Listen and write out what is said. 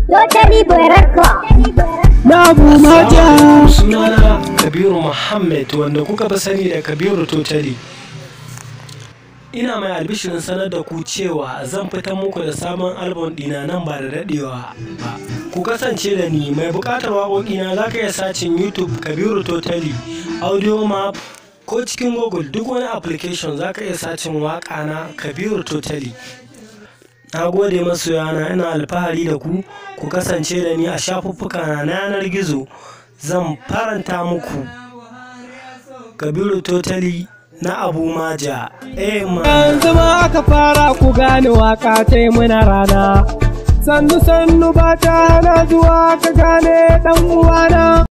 Totally Boyarka. na abu maja sunana kabiru muhammad wanda kuka fi sani da kabiru totali ina mai albishirin sanar da ku cewa zan fitar muku da sabon album dina nan ba da dadewa ba ku kasance da ni mai bukatar waƙoƙina za ka iya sacin youtube kabiru totali audio map ko cikin google duk wani application za ka iya sacin waƙa na kabiru totali na gode masoyana ina alfahari da ku ku kasance da ni a shafuffuka na yanar gizo zan faranta muku kabiru totali na abu maja eh ma yanzu ma aka fara ku gane waka ta yi muna rana sannu sannu ba ta hana zuwa ka gane dan uwana